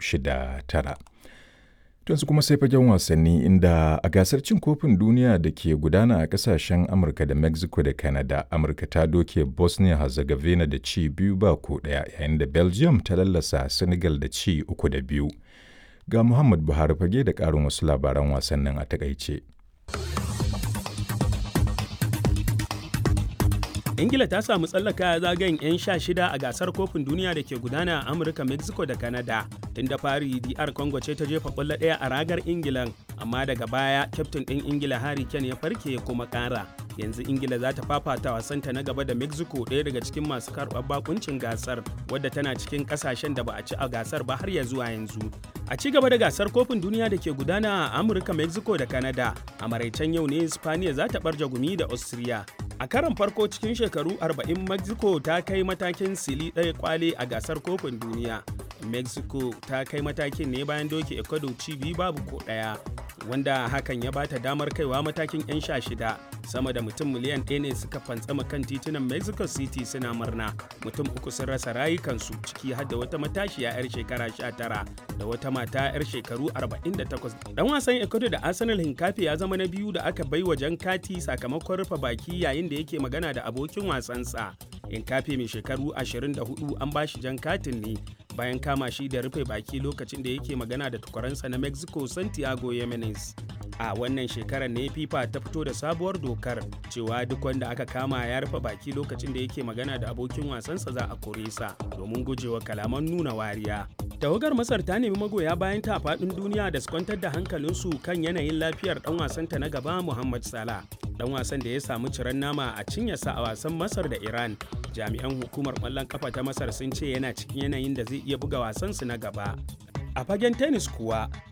shida tara. Tunsu kuma sai fagen wasanni inda a gasar cin kofin duniya da ke gudana a kasashen Amurka da Mexico da Canada, Amurka ta doke Bosnia Herzegovina da ci biyu ba ko ɗaya yayin da Belgium ta lallasa Senegal da ci uku da biyu. Ga Muhammad Buhari fage da ƙarin wasu labaran wasannin a takaice. ingila ta samu tsallaka zagayen 'yan sha shida a gasar kofin duniya da ke gudana a amurka mexico da canada tun da fari dr congo ce ta jefa kwallo ɗaya a ragar ingilan amma daga baya kyaftin ɗin ingila harry kane ya farke ya kuma ƙara yanzu ingila za ta fafata wasanta na gaba da mexico ɗaya daga cikin masu karɓar bakuncin gasar wadda tana cikin ƙasashen da ba a ci a gasar ba har ya zuwa yanzu a ci gaba da gasar kofin duniya da ke gudana a amurka mexico da canada a maraicen yau ne spaniya za ta ɓarja gumi da austria a karon farko cikin shekaru 40 mexico ta kai matakin sili ɗaya kwale a gasar kofin duniya mexico ta kai matakin ne bayan doke ecuador ci biyu babu ko ɗaya wanda hakan ya bata damar kaiwa matakin 'yan sha shida sama da mutum miliyan ɗaya ne suka fantsama kan titunan mexico city suna murna mutum uku sun rasa rayukansu ciki har da wata matashiya 'yar shekara 19 da wata mata 'yar shekaru 48 dan wasan ecuador da arsenal hinkafi ya zama na biyu da aka bai wa jan kati sakamakon rufe baki yayin da yake magana da abokin wasansa hinkafi mai shekaru 24 an bashi jan katin ne bayan kama shi da rufe baki lokacin da yake magana da tukwaransa na mexico santiago yemenes a wannan shekarar ne fifa ta fito da sabuwar dokar cewa duk wanda aka kama ya rufe baki lokacin da yake magana da abokin wasansa za a kore sa domin gujewa kalaman nuna wariya tawagar masar ta nemi magoya bayan ta faɗin duniya da su kwantar da hankalinsu kan yanayin lafiyar dan wasanta na gaba muhammad salah dan wasan da ya samu ciran nama a cinyarsa a wasan masar da iran jami'an hukumar kwallon kafa ta masar sun ce yana cikin yanayin da zai iya buga wasansu na gaba a fagen tennis kuwa